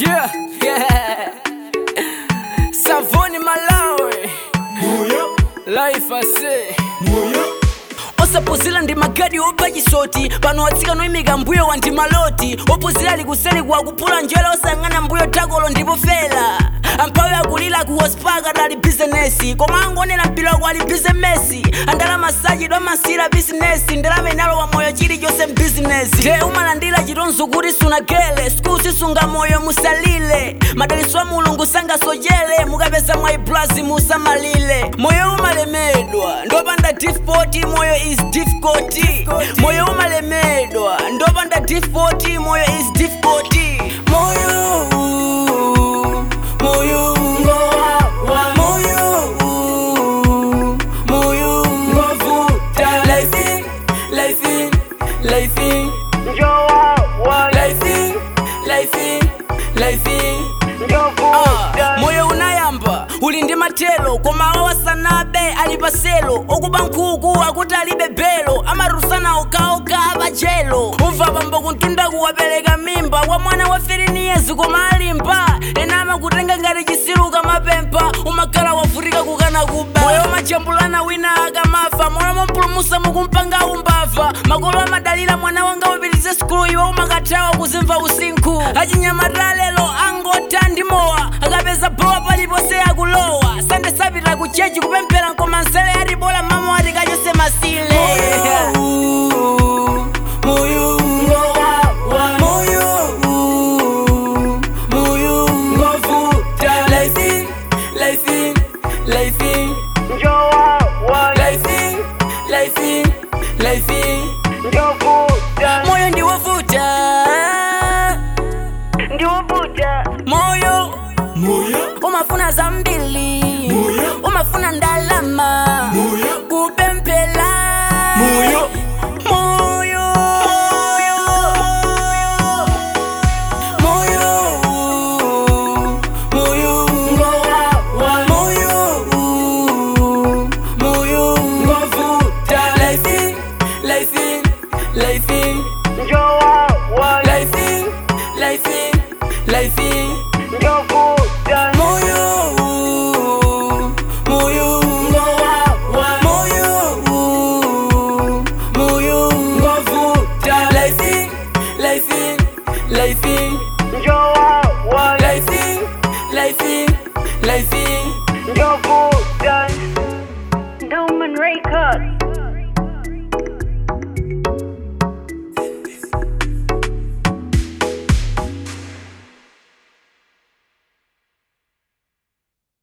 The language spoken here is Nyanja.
Yeah, yeah. Savoni Malawi. Life I say. osapuzira ndi magadi opa chisoti pano watsikana oyimika mbuyo wa ndi maloti opuzira ali kuseli kuwakupula njwele osang'ana mbuyo takolo ndipo fela amphawi akulira ku hospaka dali bizinesi koma angonera mpira wako ali bizinesi andalama sajidwa masira bizinesi ndalama inalowa moyo chilichonse mbizinesi te umalandira chitonzo kuti sunagele skulu sisunga moyo musalile madaliso a mulungu sangasojele mukapeza mwayi blazi musamalile moyo umalemedwa ndopanda difficulty moyo is difficult moyo umalemedwa ndopanda difficulty moyo is difficult moyo moyo moyo moyo ngovuta life life life life life life Ah, moyo unayamba uli ndi matelo koma awa wasanabe ali paselo okuba nkhuku akuti alibe belo amarusana okaoka apachelo umva pambo kuntunda kuwapereka mimba kwa mwana wa 15 years koma alimba ena amakutenga ngati chisiluka mapempha umakhala wavutika kukana kuba moyo umachambulana wina akamafa moyo mompulumusa mukumpanga umbava makolo amadalira mwana wanga upitirize sikulu iwe umakathawa kuzimva usinkhu achinyamata lelo angota ndi mowa akapeza bowa paliponse akulowa sande sapita ku chechi kupemphera nkoma nsele atibola mama wati kachose masile moyo moyo moyo ngovuta life life life life life life moyo ndiwovuta moyo umafuna zambili umafuna ndalama kupempela moyo moyo moyo moyo moyo ngovuta life life life life life life moyo moyo moyo moyo ngovuta life life life